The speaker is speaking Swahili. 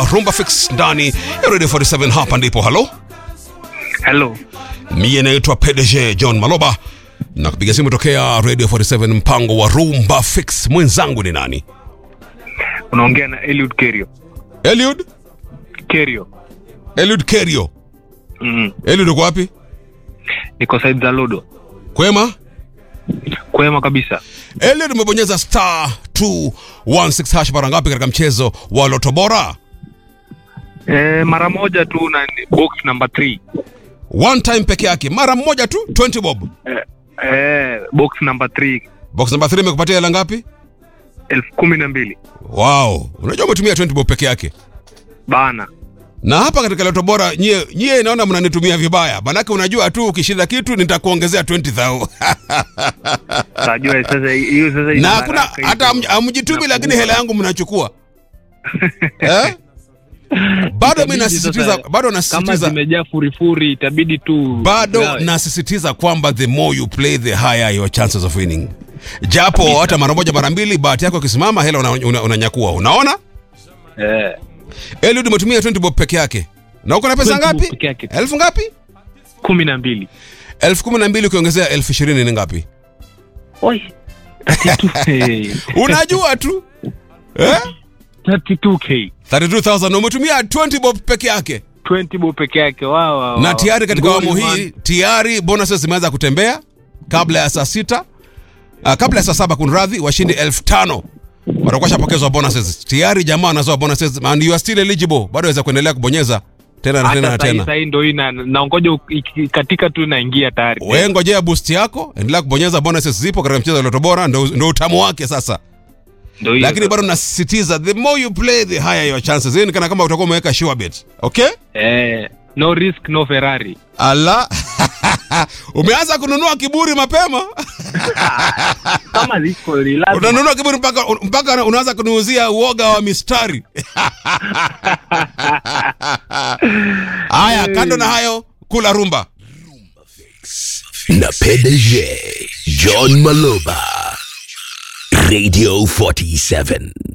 Rumba Fix ndani ya Radio 47 hapa ndipo. Halo, Hello. mie naitwa PDG John Maloba na kupiga simu tokea Radio 47 mpango wa Rumba Fix. Mwenzangu ni nani? Unaongea na Eliud Kerio. Eliud? Kerio. Eliud Kerio. Mm. Eliud uko wapi? Niko side za Lodo. Kwema? Kwema kabisa. Eliud umebonyeza star 216 hash mara ngapi katika mchezo wa Loto Bora? Eh, mara moja tu na ni box number 3. One time peke yake, mara moja tu 20 bob. Eh, eh, box number 3 Box number 3 imekupatia hela ngapi? elfu kumi na mbili Wow, unajua umetumia 20 bob peke yake. bana. Na hapa katika Loto Bora nyie nyie naona mnanitumia vibaya. Manake unajua tu ukishinda kitu nitakuongezea 20000. Tajua sasa hiyo sasa na ina hakuna baraka hiyo. hata hamj- hamjitumi lakini Nakumbuka. hela yangu mnachukua. eh? Bado mimi Itabidi nasisitiza sasa, bado kama nasisitiza zimejaa furifuri itabidi tu bado gawe. nasisitiza kwamba the more you play the higher your chances of winning japo hata mara moja mara mbili bahati yako ikisimama hela unanyakua una, unanyakua. unaona eh, Eliud umetumia 20 bob peke yake na uko na pesa 20 bob ngapi peke yake. elfu ngapi kumi na mbili elfu kumi na mbili ukiongezea elfu ishirini ni ngapi Oi. 32K. unajua tu eh? 32K. 32000 na umetumia 20 bob peke yake 20 bob peke yake wow, wow, na wow. tayari katika Ngoli awamu man. hii tayari bonuses zimeanza kutembea kabla ya saa sita uh, kabla ya saa saba kunradhi washindi elfu tano watakuwa shapokezwa bonuses tayari jamaa wanazoa bonuses and you are still eligible bado waweza kuendelea kubonyeza tena na tena na hata sahii tena sahii ndo hii na- naongoja uk- iki- katika tu naingia tayari wewe ngojea boost yako endelea kubonyeza bonuses zipo katika mchezo wa Loto Bora ndo, ndo utamu wake sasa ndo hiyo lakini sasa. bado nasisitiza the more you play the higher your chances hii ni kana kama utakuwa umeweka sure bet okay eh, no risk no ferrari ala umeanza kununua kiburi mapema kama liko ni lazima. unanunua kiburi mpaka mpaka unaanza kuniuzia uoga wa mistari haya kando na hayo kula rumba na PDG John Maloba Radio 47